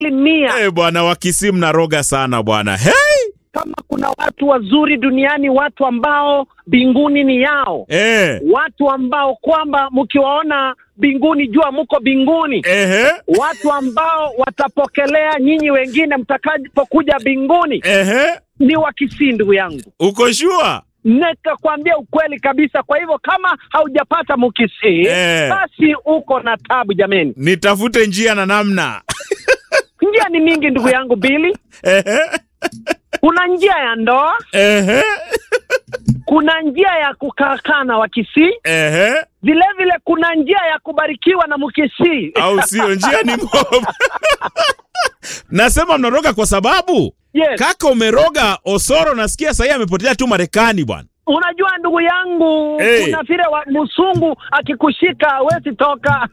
mia. Eh, bwana wa Kisii mnaroga sana bwana. Hey! Kama kuna watu wazuri duniani, watu ambao mbinguni ni yao, Eh. watu ambao kwamba mkiwaona mbinguni jua muko mbinguni, Ehe. watu ambao watapokelea nyinyi wengine mtakapokuja mbinguni Ehe. ni wa Kisii, ndugu yangu. Uko shua? Nitakwambia ukweli kabisa. Kwa hivyo kama haujapata Mkisii Eh. basi uko na tabu jameni. Nitafute njia na namna. Njia ni mingi ndugu yangu Bili. Ehe. Kuna njia ya ndoa, Ehe. kuna njia ya kukaa na Wakisii, Ehe. vile vile kuna njia ya kubarikiwa na Mkisii. Au sio? Njia ni moja. Nasema mnaroga kwa sababu Yes. kaka umeroga Osoro, nasikia sahii amepotelea tu Marekani bwana. Unajua ndugu yangu, Hey. kuna vile wa msungu akikushika huwezi toka.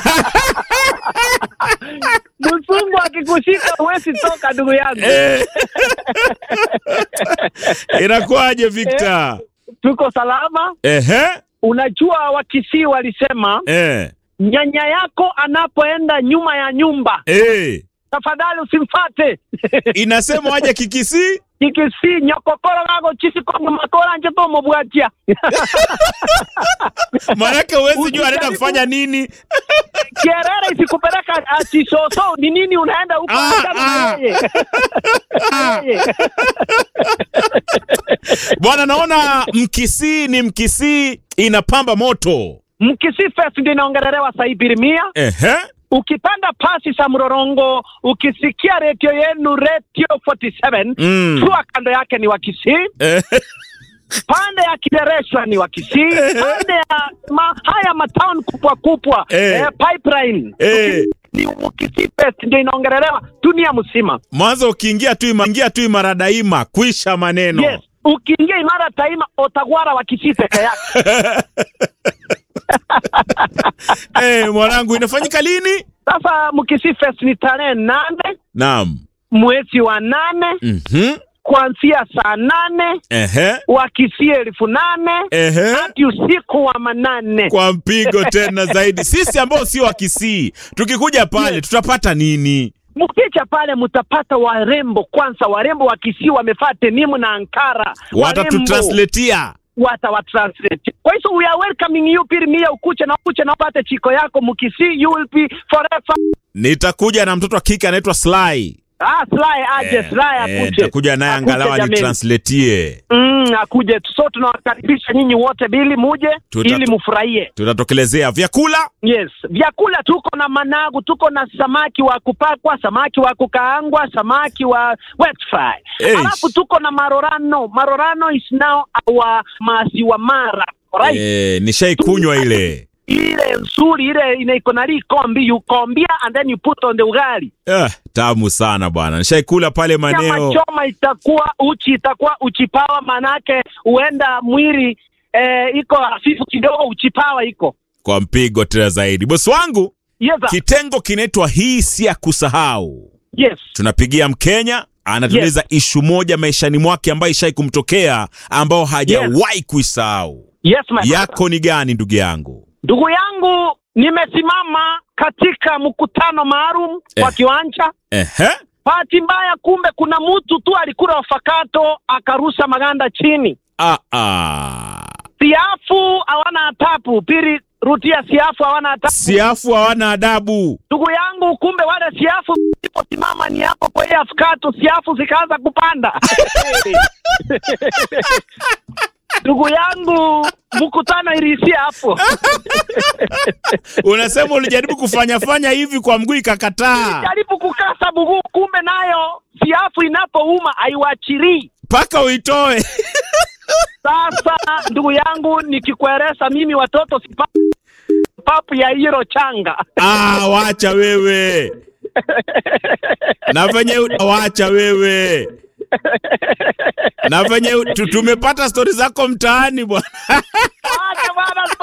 msungu akikushika huwezi toka ndugu yangu. Eh. Inakuwaje Victor? Tuko salama. Ehe. Unajua Wakisii walisema Eh. nyanya yako anapoenda nyuma ya nyumba, Eh. tafadhali usimfate. Inasema aje kikisi? Kikisii nyokokoro gago chisikongo makora nje to mubwatia. Maanake huwezi jua anaenda kufanya nini. Kierere isikupeleka achisoso ni nini unaenda huko Ah, achana na ah. yeye. Yeye. Bwana, naona Mkisii ni Mkisii inapamba moto. Mkisii Fest ndio inaongelelewa sasa hivi Birimia. Ehe. Ukipanda pasi za Mrorongo, ukisikia redio yenu Radio 47 Mm. tua kando yake ni Wakisii. Eh. pande ya Kidereshwa ni Wakisii, pande ya ma, haya matown kubwa kubwa Eh. eh, pipeline Eh. ni Wakisii Fest ndio inaongelewa dunia mzima. Mwanzo ukiingia tu ima, ingia tu imara daima, kwisha maneno. Yes, ukiingia Imara Taima utagwara Wakisii peke yake. Eh, mwanangu inafanyika lini? Sasa Mkisii Fest ni tarehe nane Naam. mwezi wa nane Mhm. kuanzia saa nane Ehe. Wakisii elfu nane Ehe. hadi usiku wa manane. Kwa mpigo tena zaidi. Sisi ambao sio wa Kisii, tukikuja pale tutapata nini? Mkicha pale mtapata warembo kwanza, warembo wa Kisii wamefaa tenimu na ankara, Watatutranslatea. watawatranslate. Kwa hiyo we are welcoming you Pirimia, ukuche na ukuche na upate chiko yako Mkisii, you will be forever. Nitakuja na mtoto wa kike anaitwa Sly. Ah, Sly aje, Sly Eh, akuje. nitakuja naye Akuje angalau jameni. anitranslatie. Mm, akuje. So tunawakaribisha nyinyi wote bili muje Tuta- ili mufurahie. Tutatokelezea vyakula. Yes, vyakula tuko na managu, tuko na samaki wa kupakwa, samaki wa kukaangwa, samaki wa wet fry. Eish. Alafu tuko na marorano. Marorano is now our maziwa mara. Alright? Eh, nishaikunywa ile. Ile nzuri ile ina iko na likombi, you kombia and then you put on the ugali. Eh, tamu sana bwana. Nishaikula pale Nyama maeneo. choma itakuwa uchi, itakuwa uchipawa, manake huenda mwili eh, iko hafifu kidogo, uchipawa iko. Kwa mpigo tena zaidi. Bosi wangu, Yes, sir. kitengo kinaitwa hii si ya kusahau. yes. Tunapigia Mkenya anatueleza ishu moja maishani mwake ambayo ishai kumtokea ambao hajawahi kuisahau. Yes, my brother. Yako ni gani ndugu yangu? Ndugu yangu, nimesimama katika mkutano maalum kwa Eh. kiwanja. Ehe. Bahati mbaya, kumbe kuna mtu tu alikula wafakato akarusha maganda chini. Ah, ah. Siafu hawana atapu, pili rutia siafu hawana atapu. Siafu hawana adabu. Ndugu yangu, kumbe wale siafu iliposimama ni hapo kwa ile afakato, siafu zikaanza kupanda. Ndugu yangu, mkutano iliishia hapo. Unasema ulijaribu kufanya fanya hivi kwa mguu ikakataa. jaribu kukasa mguu, kumbe nayo siafu inapouma haiwachilii. Mpaka uitoe. Sasa ndugu yangu, nikikueleza mimi watoto sipa papu ya hilo changa Ah, wacha wewe. Na venye u- wacha wewe. Na venye u- tu- tumepata stori zako mtaani bwana. acha bana